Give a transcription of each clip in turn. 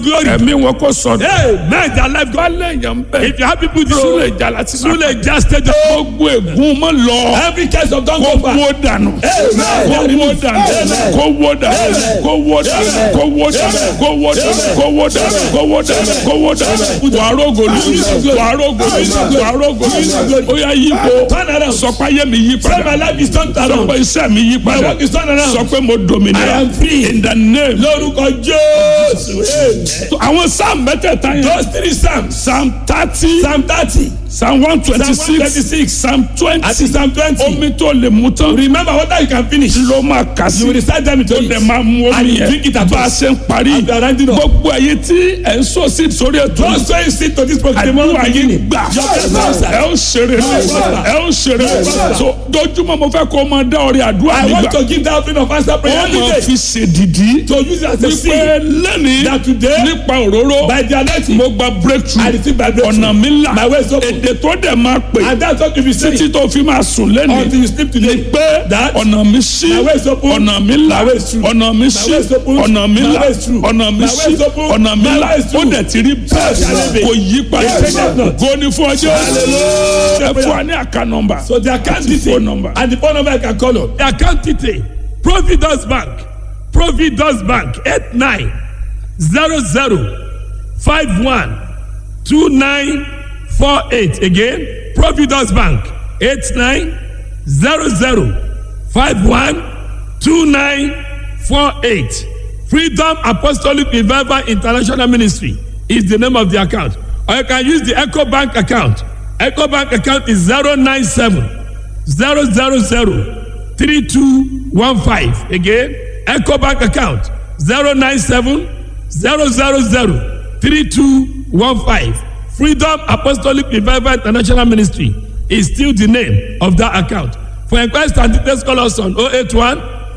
glory. ẹ̀mí wọn kò sọdọ̀. Hey, man, their life bá God. lẹ́yìn bẹ́ẹ̀. If you have people this súlẹ̀ way, ìjà láti Sule just stay there. gbogbo ègún mọ́ lọ. Every case of don't kó go back. wó dànù. kó wó dànù. kó wó dànù. kó wó dànù. kó wó dànù. kó wó dànù. kó wó dànù. kó wó dànù. kó wó dànù. wàá rògòlù. wàá rògòlù. wàá rògòlù. ó yá yípo. Turn around. sọ pé ayé mi yí Say my padà. life is turned sọ around. pé iṣẹ́ mi yí My padà. work is turned around. sọ pé mo dominira. I am free. in the name. Lórúkọ Jésù. Amen. àwọn sáà mẹ́tẹ̀ẹ̀ta yẹn. Those three psalms. psalm thirty. Psalm thirty. psalm one twenty Psalm six. 126. psalm twenty. Àti Psalm twenty. omi tó lè mú tán. Remember what you can finish. ló máa kà sí. You will recite them into ó it. dẹ̀ máa mú And omi you drink it yẹn. at bá a once. ṣe ń parí. As we are rounding up. gbogbo ẹ̀yin tí ẹ̀ ń sọ sí sórí ètò. Those so you sit to this program. àdúrà yín gbà. Your best ẹ ó ṣeré ẹ ó ṣeré. so dojúmọ́ mo fẹ́ kó o máa dá ọrẹ àdúrà I want nígbà. to give that offering of answer prayer ó every máa day. fi ṣèdìdí. To use it as a wípé seed. lẹ́nìí That today, nípa òróró by the anointing, mo gba breakthrough I receive my breakthrough. ọ̀nà mi là My way is open. èdè tó dẹ̀ máa pè And that's what you be saying. títí tó fi máa sùn lẹ́nìí Until you sleep today. pé That ọ̀nà mi ṣí My way is open. ọ̀nà mi là My way is true. ọ̀nà mi ṣí way is open. ọ̀nà mi My là way is true. ọ̀nà mi My ṣí way is open. ọ̀nà mi My là way is ó true. dẹ̀ ti rí shall it be. bẹ́ẹ̀ kò yí padà Yes, yes, Lord. kò ní fún ọjọ́ Hallelujah. ẹ fún wa ní àká nọmba So the account Àti detail phone number. and the phone number I can call on. The account detail Providence Bank Providence Bank eight nine zero zero five one two nine four eight again Providence Bank eight nine zero zero five one two nine four eight Freedom Apostolic Revival International Ministry is the name of the account or you can use the Echo Bank account Echo Bank account is zero nine seven zero zero zero three two one five again Echo Bank account zero nine seven zero zero zero three two one five Freedom Apostolic Revival International Ministry is still the name of that account for inquiries and details call us on 081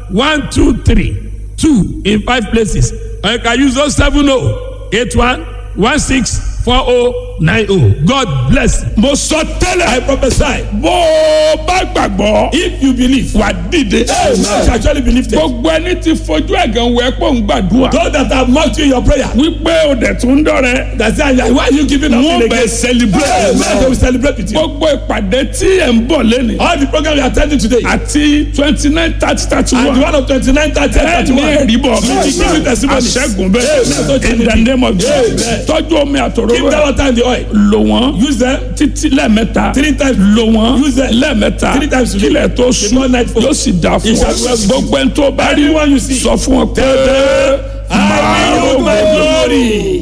123 2 in five places or you can use 070 81 16 4090 God bless you. mo sọ tẹ́lẹ̀ I prophesy bó o bá gbàgbọ́ if you believe wà dìde Amen. shall actually be lifted. gbogbo ẹni tí fojú ẹ̀gàn wẹ̀ pọ̀ ń gbàdúrà Those that have mocked you in your prayer wípé o dẹ̀ tún dọ̀rẹ́ that say why are you giving up wọ́n again? bẹ̀ celebrate Amen. They will celebrate with you. gbogbo ìpàdé tí ẹ̀ ń bọ̀ lẹ́nu All the program we are attending today àti twenty nine thirty thirty and the one one of twenty-nine thirty ẹ̀ thirty ní one. ẹ̀rí bọ̀ Give testimonies. àṣẹ́gun bẹ́ẹ̀ in the name of Jesus Amen. tọ́jú omi Keep that àtòrò water in the oil. lò wọ́n Use them títí lẹ́ẹ̀mẹ́ta three times. lò wọ́n Use them lẹ́ẹ̀mẹ́ta three times today. kílẹ̀ tó sùn Before nightfall. yóò sì dà fún It shall well ọ with you. gbogbo ẹni tó bá rí Anyone you see. sọ fún ọ pé Tell them, I will use my glory.